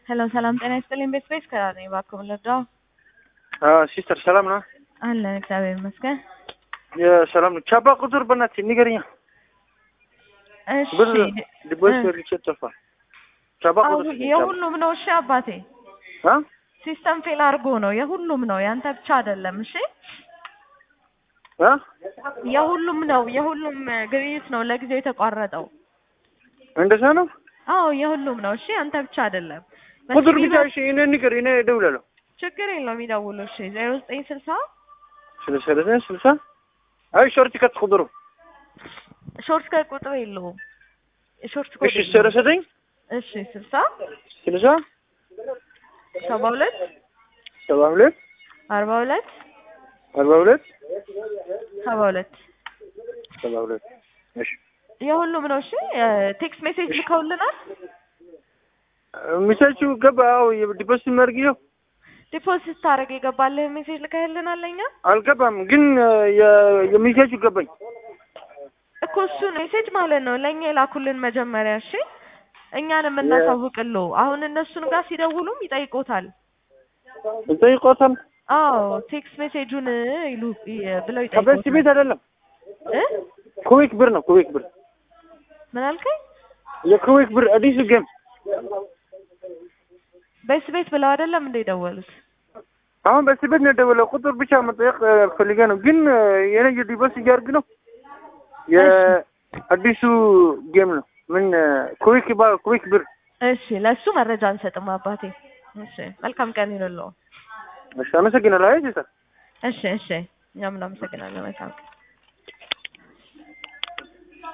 ሄሎ ሰላም ጤና ይስጥልኝ። ቤት ቤት ከራ ነኝ። እባክዎ ልርዳው? ሲስተር ሰላም ነው? አለን እግዚአብሔር ይመስገን። የሰላም ነው። ቻባ ቁጥር በእናትህ ንገረኛ። እሺ ብር ዲቦስ ልቼ ጠፋ። ቻባ አው ቁጥር የሁሉም ነው። እሺ አባቴ አ ሲስተም ፌል አድርጎ ነው። የሁሉም ነው፣ ያንተ ብቻ አይደለም። እሺ አ የሁሉም ነው። የሁሉም ግብይት ነው ለጊዜው የተቋረጠው። እንደዛ ነው። አዎ የሁሉም ነው። እሺ አንተ ብቻ አይደለም። ቁጥር በሲቪል ብቻ እሺ፣ እኔ ንገር፣ እኔ እደውላለሁ። ችግር የለውም ይደውሉ። እሺ ዜሮ ዘጠኝ ስልሳ ስልሳ ዘጠኝ ስልሳ አይ ሾርት ከት ቁጥሩ ሾርት ከት ቁጥር የለውም። ሾርት ኮድ እሺ፣ የለውም። ሰላሳ ዘጠኝ እሺ ስልሳ ስልሳ ሰባ ሁለት ሰባ ሁለት አርባ ሁለት አርባ ሁለት ሰባ ሁለት ሰባ ሁለት እሺ የሁሉም ነው። እሺ ቴክስት ሜሴጅ ልከውልናል። ሚሳቹ ገባ። አዎ ዲፖስ መርጊዮ ዲፖዚት ታደርግ የገባልህ ሜሴጅ ልከህልናል። ለኛ አልገባም፣ ግን የሚሳቹ ገባኝ። እኮ እሱን ሜሴጅ ማለት ነው ለእኛ የላኩልን መጀመሪያ። እሺ እኛን የምናሳውቅልዎ አሁን እነሱን ጋር ሲደውሉም ይጠይቆታል። ጠይቆታል። አዎ ቴክስት ሜሴጁን ይሉ ይ- ብለው ከበስ ይጠይቆታል። ቤት አይደለም፣ እ ኩዌክ ብር ነው። ኩዌክ ብር ምን አልከኝ? የኩዌክ ብር አዲሱ ጌም በስ ቤት ብለው አይደለም እንደ ደወሉት። አሁን በስ ቤት ነው የደወለው። ቁጥር ብቻ መጠየቅ ፈልጌ ነው፣ ግን የኔ የዲቦስ እያርግ ነው። የአዲሱ ጌም ነው። ምን ኩዌክ ይባላል? ኩዌክ ብር። እሺ ለእሱ መረጃ አንሰጥም አባቴ። እሺ መልካም ቀን ይሁንልዎ። እሺ፣ አመሰግናለሁ። አይ ጀሰር እሺ እሺ እኛም እናመሰግናለን። መልካም ቀን